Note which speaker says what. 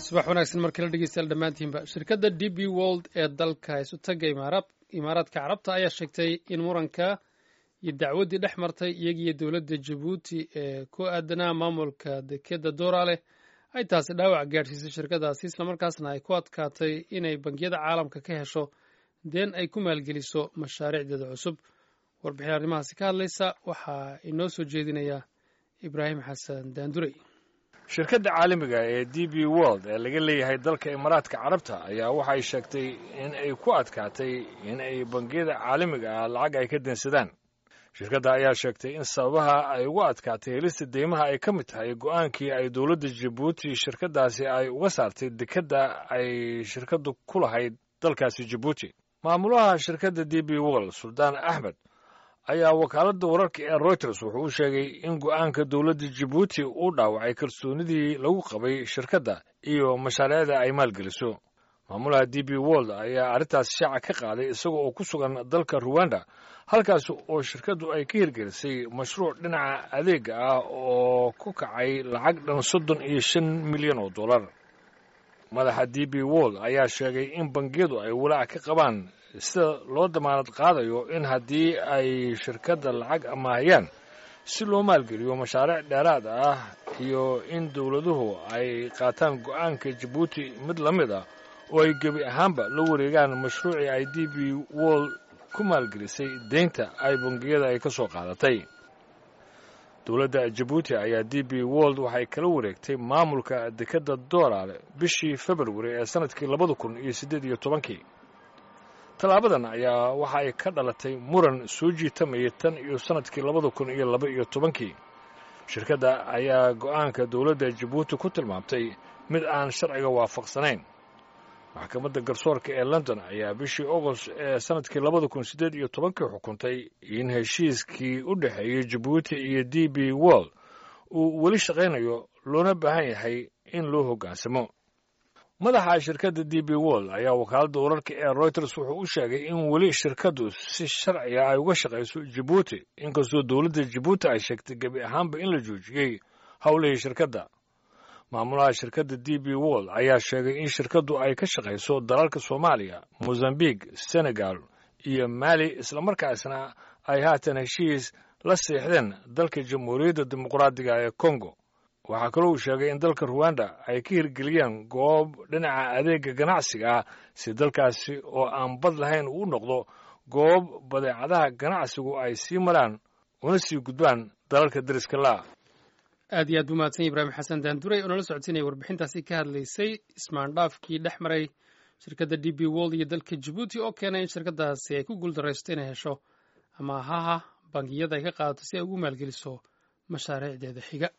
Speaker 1: subax wanaagsan mar kale dhegeystayaal dhammaantiinba shirkadda d b wold ee dalka isutaga imaaraadka carabta ayaa sheegtay in muranka iyo dacwaddii dhex martay iyagiiyo dowladda jabuuti ee ku aadanaa maamulka dekeda dooraaleh ay taasi dhaawac gaadhsiisay shirkadaasi islamarkaasna ay ku adkaatay inay bangiyada caalamka ka hesho deen ay ku maalgeliso mashaariicdeeda cusub warbixin arrimahaasi ka hadlaysa waxaa inoo soo jeedinaya ibraahim xasan daandurey
Speaker 2: shirkadda caalamiga ee d b world ee laga leeyahay dalka imaaraadka carabta ayaa waxay sheegtay in ay ku adkaatay in ay bangiyada caalamiga ah lacag ay ka deensadaan shirkadda ayaa sheegtay in sababaha ay ugu adkaatay helista deymaha ay ka mid tahay go'aankii ay dowladda jabuuti shirkaddaasi ay uga saartay dekedda ay shirkaddu ku lahayd dalkaasi jabuuti maamulaha shirkadda d b world suldaan axmed ayaa wakaaladda wararka ee reuters wuxuu u sheegay in go'aanka dowladda jabuuti uu dhaawacay kalsoonidii lagu qabay shirkadda iyo mashaariicda ay maalgeliso maamulaha d b world ayaa arrintaas shaaca ka qaaday isaga oo ku sugan dalka ruwanda halkaas oo shirkaddu ay ka hirgelisay mashruuc dhinaca adeega ah oo ku kacay lacag dhan soddon iyo shan milyan oo dollar madaxa d b world ayaa sheegay in bangiyadu ay walaac ka qabaan sida loo damaanad qaadayo in haddii ay shirkadda lacag amaahayaan si loo maalgeliyo mashaariic dheeraad ah iyo in dowladuhu ay qaataan go'aanka jabuuti mid la mid ah oo ay gebi ahaanba la wareegaan mashruucii ay d b world ku maalgelisay deynta ay bangiyada ay ka soo qaadatay dowladda jabuuti ayaa d b world waxay kala wareegtay maamulka dekedda doolaale bishii februari ee sannadkii labada kun iyo siddeed iyo tobankii tallaabadan ayaa waxa ay ka dhalatay muran soo jiitamaya tan iyo sannadkii labada kun iyo laba iyo tobankii shirkadda ayaa go'aanka dowladda jabuuti ku tilmaamtay mid aan sharciga waafaqsanayn maxkamadda garsoorka ee london ayaa bishii agost ee sannadkii labada kun siddeed iyo tobankii xukuntay in heshiiskii u dhexeeyey jabuuti iyo d b world uu weli shaqaynayo loona baahan yahay in loo hoggaansamo madaxa shirkadda d b world ayaa wakaaladda wararka ee reuters wuxuu u sheegay in weli shirkaddu si sharciga ay uga shaqayso jabuuti inkastoo dowladda jabuuti ay sheegtay gebi ahaanba in la joojiyey howlihii shirkadda maamulaha shirkadda d b world ayaa sheegay in shirkaddu ay ka shaqayso dalalka soomaaliya mosambique senegal iyo mali islamarkaasna ay haatan heshiis la seexdeen dalka jamhuuriyadda dimuqraadiga ee kongo waxaa kaloo uu sheegay in dalka ruwanda ay ka hirgeliyeen goob dhinaca adeega ganacsiga ah si dalkaasi oo aan bad lahayn uu noqdo goob badeecadaha ganacsigu ay sii maraan una sii gudbaan dalalka dariska laa
Speaker 1: aad iyo aad buu mahadsan ibraahim xasan daanduray oo nala socodsiinaya warbixintaasi ka hadlaysay ismaandhaafkii dhex maray shirkadda d b world iyo dalka jabuuti oo keenay in shirkaddaasi ay ku guuldaraysto inay hesho amaahaha bangiyada ay ka qaadato si ay ugu maalgeliso mashaariicdeeda xiga